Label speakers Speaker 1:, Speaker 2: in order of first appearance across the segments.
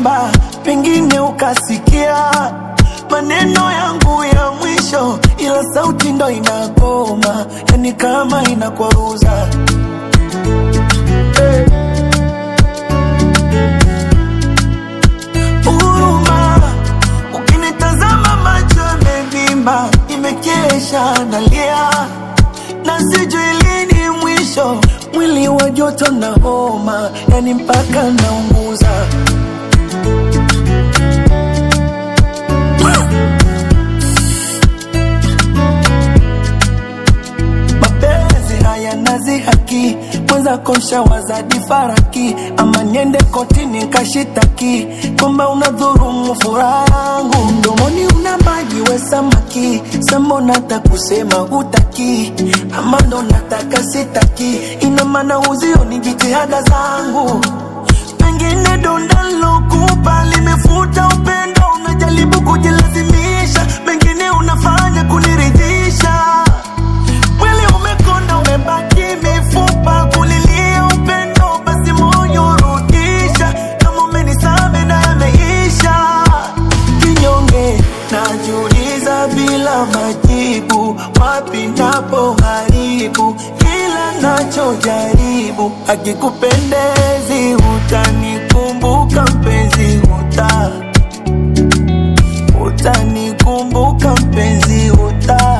Speaker 1: naimba, pengine ukasikia maneno yangu ya mwisho, ila sauti ndo inakoma, yani kama inakwaruza huruma. Ukinitazama macho yamevimba, nimekesha nalia na sijui lini mwisho, mwili wa joto na homa, yani mpaka naunguza. mapenzi haya nazi haki mwenza kosha wazadi faraki ama niende kotini kashitaki kwamba unadhurumu furaha yangu mdomoni una maji we samaki sambo nata kusema hutaki ama ndo nataka sitaki ina maana uzio ni jitihada zangu pengine donda lokupa limefuta upendo unajaribu kujilazimisha mengine unafanya kuniridhisha Mwili umekonda umebaki mifupa kulilia upendo, basi moyo rudisha. Kama umenisame na yameisha, kinyonge najiuliza bila majibu, wapi napo haribu kila nachojaribu. Akikupendezi utanikumbuka mpenzi, uta utanikumbuka mpenzi, uta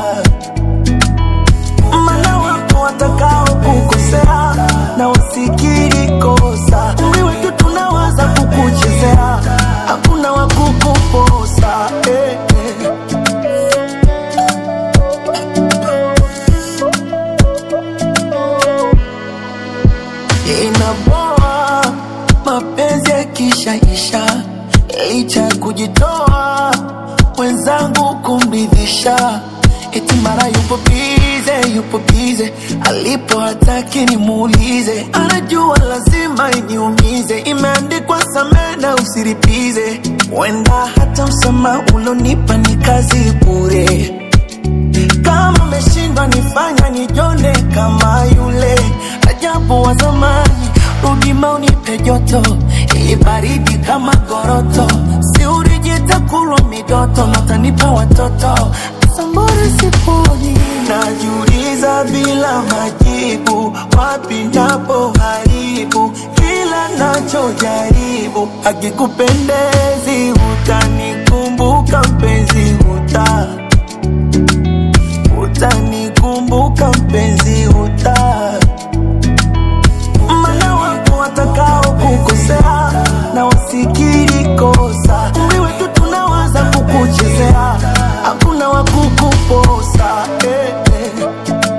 Speaker 1: mana wapo watakao kukosea na wasikiri kosa umri wetu tunawaza kukuchezea hakuna wakukuposa eh, eh. inaboa mapenzi yakishaisha licha ya kujitoa mwenzangu kumridhisha eti mara yupo bize yupo bize alipo hataki nimuulize anajua lazima iniumize imeandikwa samee na usiripize wenda hata msama ulonipa ni kazi bure kama umeshindwa nifanya nijone kama yule ajabu wa zamani rudima unipe joto ili baridi kama goroto si urijita kulwa midoto natanipa watoto sambore siponi najiuliza bila majibu wapi napo haribu kila nachojaribu akikupendezi utanikumbuka mpenzi uta utanikumbuka mpenzi uta mana wapo watakao kukosea na wasikiri kosa umri wetu tunawaza kukuchezea hakuna wakukuposa eh, eh.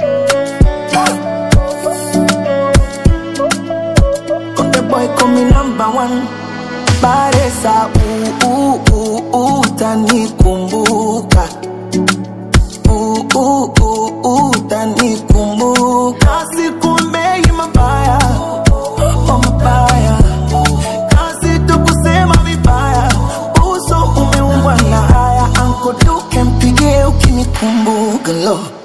Speaker 1: Konde boy call me number one Baresa uu, uu, uu, utanikumbuka Uh, uh, uh, uh, utanikumbuka sikumbei mabaya oh, mabaya kazi tu kusema vibaya uso umeumbwa na haya ankoduke mpigie ukinikumbuka lo